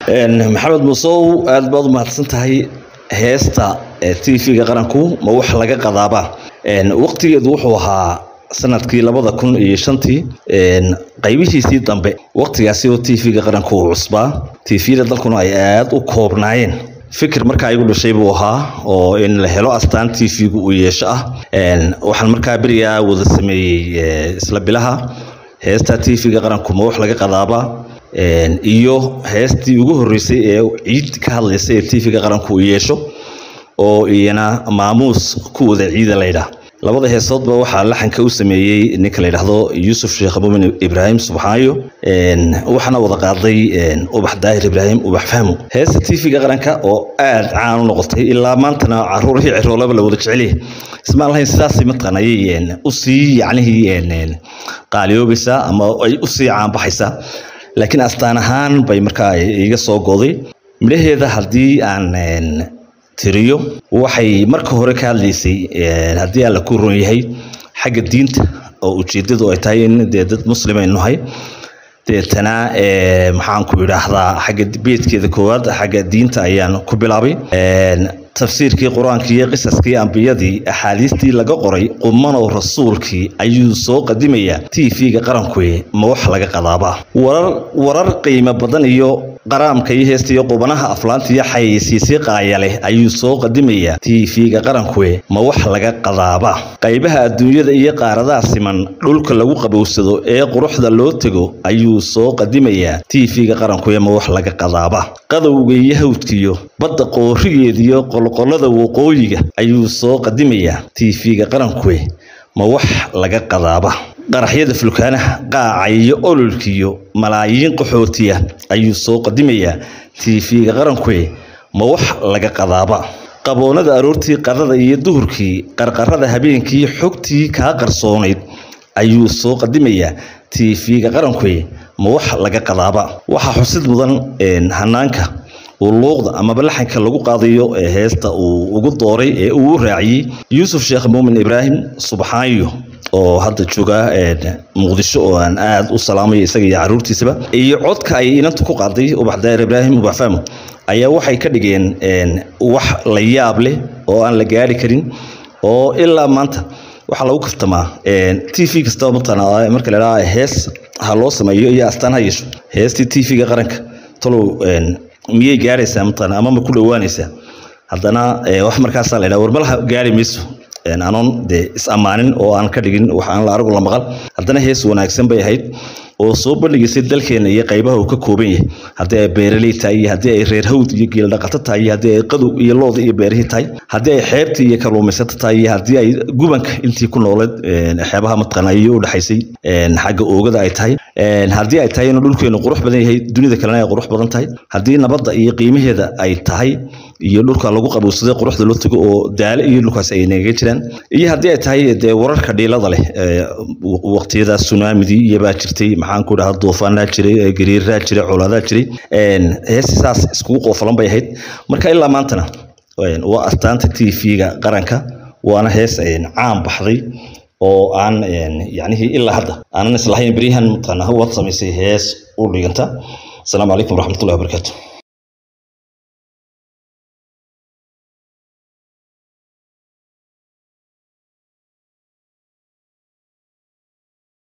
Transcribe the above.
maxamed musow aad baad u mahadsan tahay heesta t v-ga qaranku ma wax laga qadaaba waqtigeedu wuxuu ahaa sanadkii labada kun iyo shantii qaybihiisii dambe waqtigaasi oo t v-ga qaranku uu cusbaa t v-da dalkuna ay aada u koobnaayeen fikir markaa igu dhashay buu ahaa oo in la helo astaan t v-gu uu yeesho ah waxaan markaa berigaa wada sameeyey isla bilaha heesta t v-ga qaranku ma wax laga qadaaba iyo heestii ugu horeysay ee ciid ka hadlaysa ee t v-ga qaranku uu yeesho oo iyana maamuus ku wada ciida laydhaah labada heesoodba waxaa laxanka u sameeyey ninka la yidhaahdo yuusuf sheekh muumin ibraahim subxaayo waxaana wada qaaday ubax daahir ibraahim ubax fahmo heesta t v-ga qaranka oo aada caan u noqotay ilaa maantana caruurihii ciroolaba la wada jecelyahay ismaan lahayn sidaas mataqaan ayay usii yacnihii qaaliyoobaysaa ama ay usii caanbaxaysaa laakiin astaan ahaan bay markaa iga soo goday midhaheeda haddii aan tiriyo waxay marka hore ka hadlaysay haddii alla ku ron yahay xagga diinta oo ujeedadu ay tahay in dee dad muslimaynu nahay deetana maxaan ku idhaahdaa xagga beedkeeda koowaad xagga diinta ayaan ku bilaabay tafsiirkii qur-aankii iyo qisaskii ambiyadii axaadiistii laga qoray qumanow rasuulkii ayuu soo qadimayaa t v-ga qarankuwe ma wax laga qadaaba warar warar qiimo badan iyo qaraamka iyo heesta iyo qubanaha aflaanta iyo xayeysiisii qaayaleh ayuu soo qadimayaa t v-ga qarankuwe ma wax laga qadaaba qaybaha adduunyada iyo qaaradaha siman dhulka lagu qabowsado ee quruxda loo tego ayuu soo qadimayaa t v-ga qarankuwe ma wax laga qadaaba qadowga iyo hawdkiyo badda qoorigeediyo qolqolada waqooyiga ayuu soo qadimayaa t v-ga qarankuwe ma wax laga qadaaba qaraxyada fulkaanaha qaaca iyo ololkiyo malaayiin qaxootiya ayuu soo qadimayaa t v-ga qarankuwe ma wax laga qadaaba qaboonada aroortii qadada iyo duhurkii qarqarada habeenkii xogtii kaa qarsoonayd ayuu soo qadimayaa t v-ga qarankuwe ma wax laga qadaaba waxaa xusid mudan hanaanka uu luuqda amaba laxanka lagu qaadayo ee heesta uu ugu dooray ee uu raaciyey yuusuf sheekh muumin ibraahim subxaayo oo hadda jooga muqdisho oo aan aada u salaamayo isaga iyo caruurtiisaba iyo codka ay inanta ku qaaday ubax daahir ibraahim ubax fahmo ayaa waxay ka dhigeen wax la yaab leh oo aan la gaari karin oo ilaa maanta waxaa lagu kaftamaa t v kastaba mataqaana marka la idhaha hees ha loo sameeyo iyo astaan ha yeesho heestii t v-ga qaranka talow miyay gaaraysaa mataqaana ama ma ku dhowaanaysaa haddana wax markaasaa la yidhaha warmalaha gaari mayso anoon dee is ammaanin oo aan ka dhigin wax aan la aragu la maqal haddana hees wanaagsan bay ahayd oo soo bandhigaysay dalkeena iyo qaybaha uu ka kooban yahay haddii ay beeraley tahay iyo haddii ay reer hawd iyo geeldhaqato tahay iyo haddii ay qadow iyo looda iyo beerihii tahay haddii ay xeebta iyo kalluumaysato tahay iyo haddii ay gubanka intii ku nooleed xeebaha mataqaana iyo u dhexaysay xagga oogada ay tahay haddii ay tahay inuu dhulkeenu qurux badan yahay dunida kalena ay qurux badan tahay haddii nabadda iyo qiimaheeda ay tahay iyo dhulka lagu qabowsaday quruxda loo tago oo daale iyo dhulkaas ay naga jiraan iyo haddii ay tahay dee wararka dhiilada leh waqtiyada tsunamidii iyobaa jirtay maxaan ku dhahaa duufaanaa jiray gariiraa jiray colaadaa jiray heesi saas iskugu qoofalan bay ahayd marka ilaa maantana waa astaanta t v-ga qaranka waana hees caan baxday oo aan yacnihii ilaa hadda aanan islahayn beryahan mataqaana waad samaysay hees u dhiganta asalaamu calaykum waraxmatullahi wabarakaatu